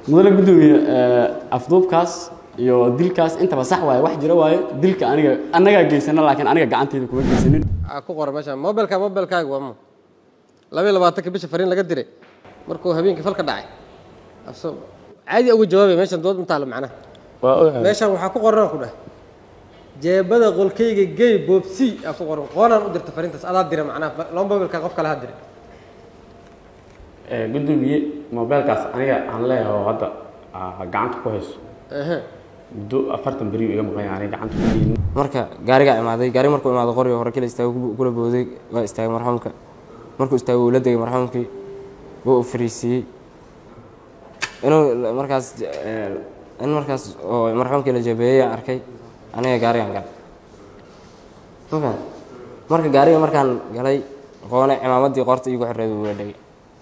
mudane gudoomiye afduubkaas iyo dilkaas intaba sax waaye wax jira waaye dilka aniga annagaa geysana laakiin aniga gacanteyda kuma geysanin aa ku qora meesha mobilka mobilkaaga waa ma labaiyo labaatanka bisha fariin laga diray markuu habeenkii falka dhacay aso caadi uga jawaabay meeshan dood intaale macnaha waa ogahay meeshan waxaa ku qoran ku dheh jeebada qolkayga gey boobsi aa ku qoran qoonaan u dirta fariintaas adaa dira macnaha laba mobilka qof kale ha diray gudoomiye mobeelkaas aniga aan leeyahay oo hadda aa gacanta ku hayso ehe muddo afartan beri iga maqan yahay aniga gacanta ku haynin marka gaarigaa imaaday gaari markuu imaado qoriga hore kala istaago kula booday waa istaagay marxuumka markuu istaagay wuu la degay marxuumkii wuu u fariisiiyey inuu markaas in markaas oo marxuumkii la jabeeyey aan arkay aniga gaarigaan galay mafahant marka gaariga markaan galay qoone cimaamaddii qorta iigu xirreed wuu la dhegay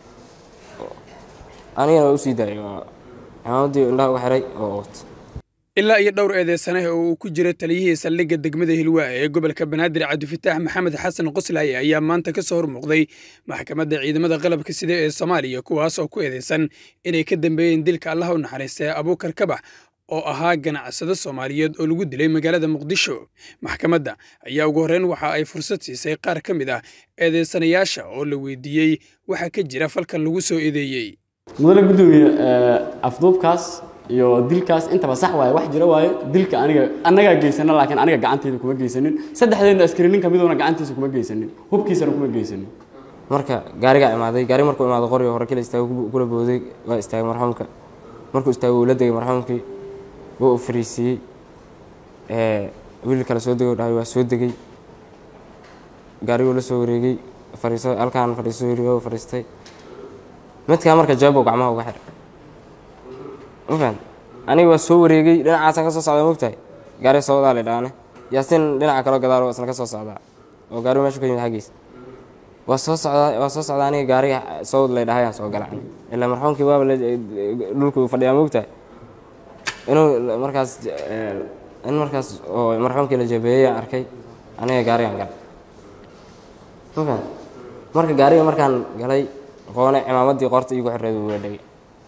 anigana waa usii daayay waa cimaamaddii indhaha uga xiray oo wata ilaa iyo dhowr eedeysane oo uu ku jiro taliyihii saldhigga degmada hilwaa ee gobolka banaadir cabdifataax maxamed xasan qoslaaye ayaa maanta ka soo hormuuqday maxkamadda ciidamada qalabka sida ee soomaaliya kuwaas oo ku eedeysan inay ka dambeeyeen dilka allaha u naxariistay abuukar kabax oo ahaa ganacsado soomaaliyeed oo lagu dilay magaalada muqdisho maxkamadda ayaa ugu horreyn waxa ay fursad siisay qaar ka mid ah eedeysanayaasha oo la weydiiyey waxa ka jira falkan lagu soo eedeeyey mudane gudoomiye afduubkaas iyo dilkaas intaba sax waaye wax jira waaye dilka aniga annagaa geysana laakiin aniga gacanteyda kuma geysanin saddexdeena askari nin kamiduna gacantiisa kuma geysanin hubkiisana kuma geysanin marka gaarigaa imaaday gaari markuu imaado qoriga hore kala istaago kula booday waa istaagay marxuumka markuu istaagay wuu la degay marxuumkii wuu u fariisiiyey wiil kale soo degay dhahay waa soo degay gaariguu la soo wareegay fariiso halkaan fadhiiso yiri waa fadhiistay midkaa marka jawaab gacmaha uga xiray ma fahan aniga waa soo wareegay dhinacaasaan ka soo socdaa mogtahay gaari soo wadaa la dhaane yaasin dhinaca kaloo gadaal isna ka soo socdaa oo gaarigu meeshu ka yimid xaggiisa waa soo socdaa waa soo socdaa aniga gaariga soo wad lay dhahayaan soo gala ilaa marxuumkii waaba dhulku fadhiyaa mogtahay inuu markaas in markaas oo marxuumkii la jabeeyey aan arkay aniga gaarigaan galay ma fahan marka gaariga markaan galay qoone cimaamaddii qorta iigu xirreed wuu la dhegay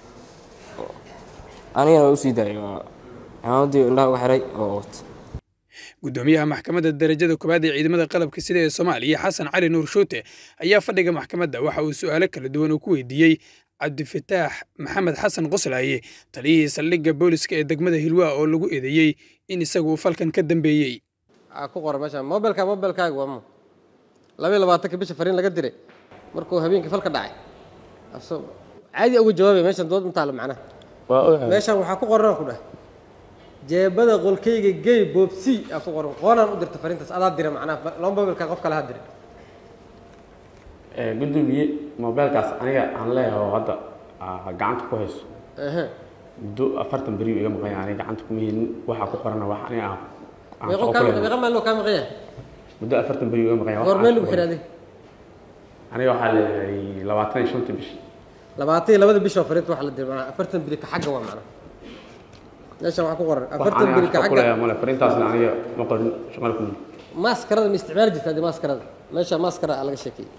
anigana waa usii daayay waa cimaamaddii indhaha uga xiray oo wata gudoomiyaha maxkamadda darajada koowaad ee ciidamada qalabka sida ee soomaaliya xasan cali nuur shuute ayaa fadhiga maxkamadda waxa uu su'aalo kala duwan uu ku weydiiyey cabdifataax maxamed xasan qoslaaye taliyihii saldhigga booliska ee degmada hilwaa oo lagu eedeeyey in isagu uu falkan ka dambeeyey aa ku qora meesha mobilka mobilkaaga waa ma labaiyo labaatanka bisha fariin laga diray markuu habeenkii falka dhacay aso caadi uga jawaabay meeshan dood intaale macnaha waa ogahay meeshan waxaa ku qoran ku dheh jeebada qolkayga gey boobsi aa ku qoran qoonaan u dirta fariintaas adaa dira macnaha laba mobilka qof kale ha diray gudoomiye mobeelkaas aniga aan leeyahay oo hadda aa gacanta ku hayso ehe muddo afartan beri iga maqan yahay aniga gacanta kuma haynin waxaa ku qorana wax aniga aan aan meeqo shaqo kaa ku leeyahay. meeqa maaloo kaa maqan yahay muddo afartan beri iga maqan yahay wax goor aan meel ku lagu qoray. xiraaday aniga waxaa leeyahay labaatan iyo shanta bish labaatan iyo labada bishoo fariinta waxa la diray macnaha afartan biri ka xagga waa macnaha meeshan waxaa ku qoran wax afartan aniga biri aan ka shaqo ku xagga leeyahay male fariintaasna aniga ma qorin shaqada kuma maaskarada ma isticmaali jirta hadii maaskarada meesha maaskara aa laga sheekeeyey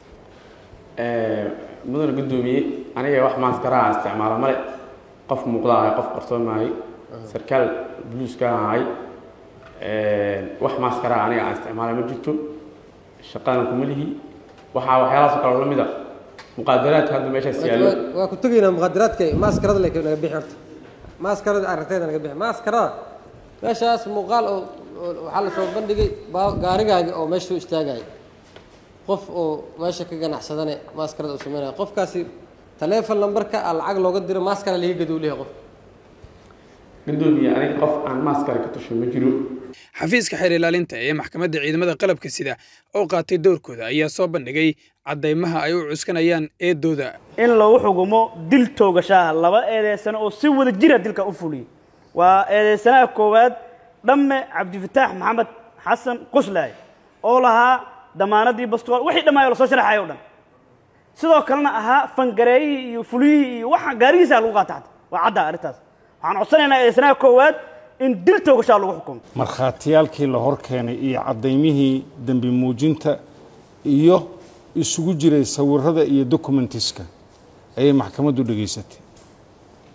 mudane gudoomiye aniga wax maaskara aan isticmaala male qof muuqda ahay qof qarsoon maahay sarkaal buluuska ahay wax maaskara aniga aan isticmaala ma jirto shaqadan kuma lihi waxaa waxyaalahaas oo kale la mid a muqaadaraadka hadda meeshaas yaallo Waa- waa ku tegaynaa muqaadaraadka maaskarada le naga bixi horta maaskarada aragteeda naga bixi maaskarada meeshaas muuqaal oo oo- waxaa la soo bandhigay baa- gaarigaaga oo meesha soo istaagaya qof oo meesha ka ganacsadane maaskarada uu sameynaya qofkaasi taleefon lambarka a lacag looga diro maaskara laga gado u leeyahay qof gudoomiye aniga qof aan maaskara ka tusho ma jiro xafiiska xeer ilaalinta ee maxkamadda ciidamada qalabka sida oo qaatay doorkooda ayaa soo bandhigay caddaymaha ay u cuskanayaan eedooda in lagu xukumo dil toogashaha laba eedeysano oo si wada jira dilka u fuliyey waa eedeysanaha koowaad dhamme cabdifataax maxamed xasan qoslaaye oo lahaa damaanadii bastool wixii dhammaay oo lasoo sharaxayo o dhan sidoo kalena ahaa fangareeyihii iyo fuliyihii iyo waxa gaarigiisa lagu qaata xata waa cadda arrintaas waxaan codsanaynaa eedeysanaha koowaad in dil toogashaha lagu xukumo markhaatiyaalkii la hor keenay iyo caddaymihii dembi muujinta iyo isugu jiray sawirada iyo documentiska ayay maxkamaddu dhegaysatay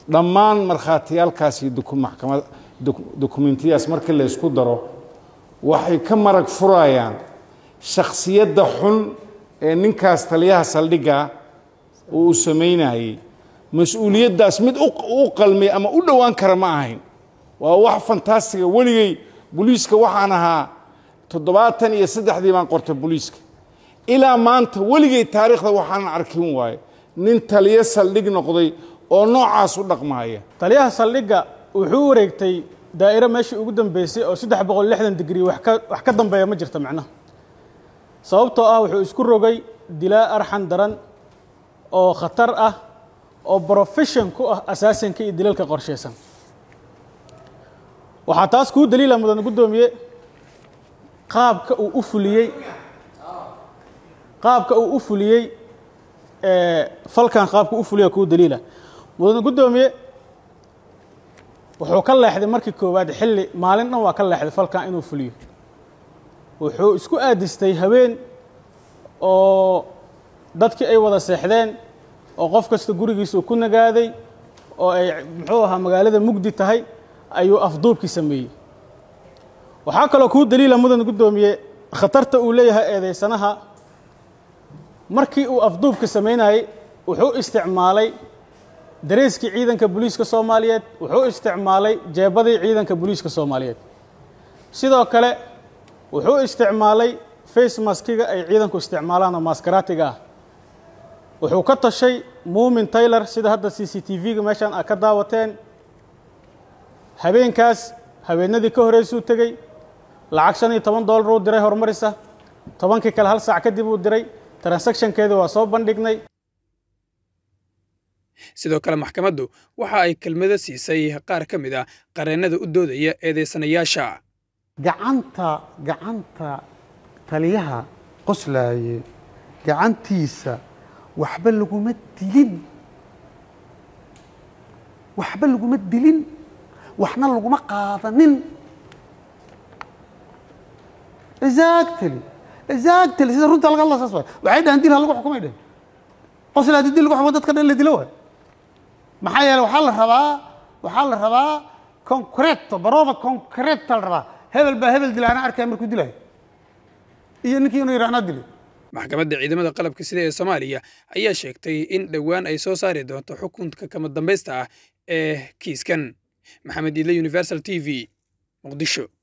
dhammaan markhaatiyaalkaas iyo doku- maxkamad doku- dokumentiyadaas markii la ysku daro waxay ka marag furayaan shakhsiyadda xun ee ninkaas taliyaha saldhigga oo uu samaynayay mas-uuliyaddaas mid u u qalmay ama u dhowaan kara ma ahayn waa wax fantastiga weligay booliiska waxaan ahaa toddobaatan iyo saddexdii baan qortay booliiska ilaa maanta weligay taariikhda waxaanan arkin waaye nin taliyo saldhig noqday oo noocaas u dhaqmaaya taliyaha saldhigga wuxuu u wareegtay daa'iro meeshii ugu dambeysay oo saddex boqol lixdan digrii wax ka wax ka dambeeya ma jirto macnaha sababtoo ah wuxuu isku rogay dilaa arxan daran oo khatar ah oo profession ku ah asaasanka iyo dilalka qorshaysan waxaa taas kuu daliila mudan guddoomiye qaabka uu u fuliyey qaabka uu u fuliyey ee, falkan qaabka u fuliya kuu daliila mudan guddoomiye wuxuu ka leexday markii koowaad xilli maalin dhan waa ka leexday falkan inuu fuliyo wuxuu isku aadistay haween oo dadkii ay wada seexdeen oo qof kasta gurigiisa uu ku nagaaday oo ay muxuu ahaa magaalada mugdi tahay ayuu afduubkii sameeyey waxaa kaloo kuu daliila mudan guddoomiye khatarta uu leeyahay eedeysanaha markii uu afduubka samaynayey wuxuu isticmaalay dareeskii ciidanka booliiska soomaaliyeed wuxuu isticmaalay jeebadii ciidanka booliiska soomaaliyeed sidoo kale wuxuu isticmaalay face maskiga ay ciidanku isticmaalaan oo maskaraatiga ah wuxuu ka tashay muumin taylor sida hadda c c t v-ga meeshaan aad ka daawateen habeenkaas habeenadii ka horeysuu tegey lacag shan iyo toban dollar uu diray horumarisa tobankii kale hal saac kadib uu diray transactionkeedii waa soo bandhignay sidoo kale maxkamaddu waxa ay kelmado siisay qaar ka mid a qareennada u doodaya eedeysanayaasha gacanta gacanta taliyaha qoslaaye gacantiisa waxba laguma dilin waxba laguma dilin waxna laguma qaadanin exactly exactly sida runta laga hadla saas waay waxay dhahan dil ha lagu xukumay dhehen qosla haddii dil lagu xukumo dadka dhan la dilo waay maxaa yeele waxaa la rabaa waxaa la rabaa concreto barova concreta la rabaa hebel baa hebel dila anaa arkaya markuu dilayo iyo ninkii inuu yidhi anaa dilay maxkamadda ciidamada qalabka sida ee soomaaliya ayaa sheegtay in dhowaan ay soo saari doonto xukunka kama dambaysta ah ee kiiskan maxamed iidle universal t v muqdisho